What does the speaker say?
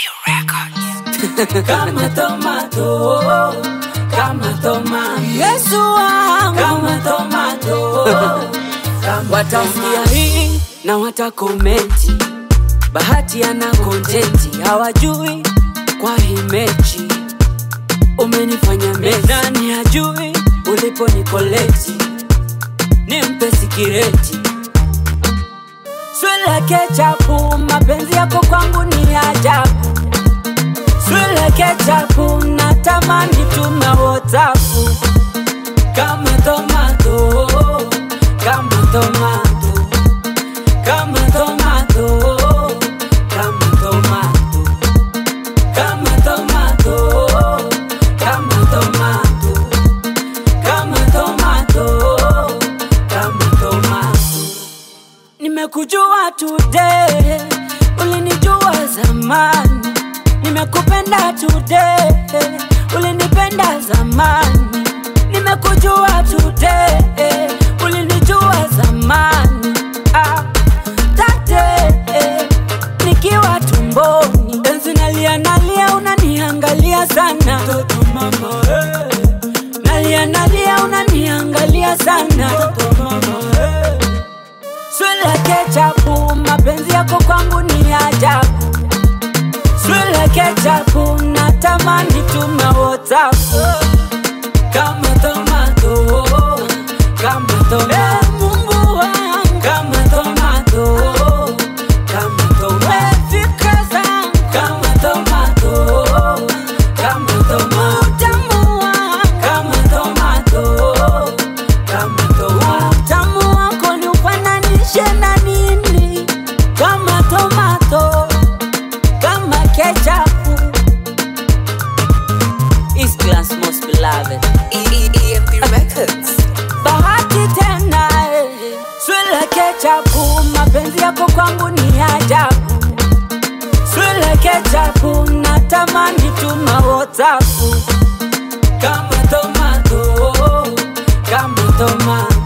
kama tomato, kama tomato, Yesu wangu kama tomato, kama watasikia hii na watakomenti, bahati ana kontenti, hawajui kwa hii mechi umenifanya mezani, hajui ulipo nikoleti, nimpe sikireti swile kechapu, mapenzi yako kwangu ni ajabu swile kechapu, natamani tuma whatsapu kama tomato, kama tomato, kama tomato, kama tomato, kama tomato, kama tomato, kama tomato, kama tomato. Nimekujua today, ulinijua zamani. Nimekupenda today, ulinipenda zamani. Nimekujua today, ulinijua zamani. Ah, tate, nikiwa tumboni, enzi nalia nalia, unaniangalia sana Toto mama, eh, nalia nalia, unaniangalia sana toto mama, eh. Swile kechapu, mapenzi yako kwangu ni ajabu. Swile kechapu, natamani tuma WhatsApp. Kama tomato, kama tomato, Eh, Mungu wangu, kama tomato, kama tomato, eh, fikra zangu, kama tomato, kama tomato, utamu wangu, kama tomato, kama tomato. utamu wako ni ufananishe na nini? Kama tomato, kama kechapu. East Class most beloved. EMP Records. bahati tena eh. swile kechapu mapenzi yako kwangu ni ajabu swile kechapu natamani tuma whatsapp Kama tomato, kama tomato,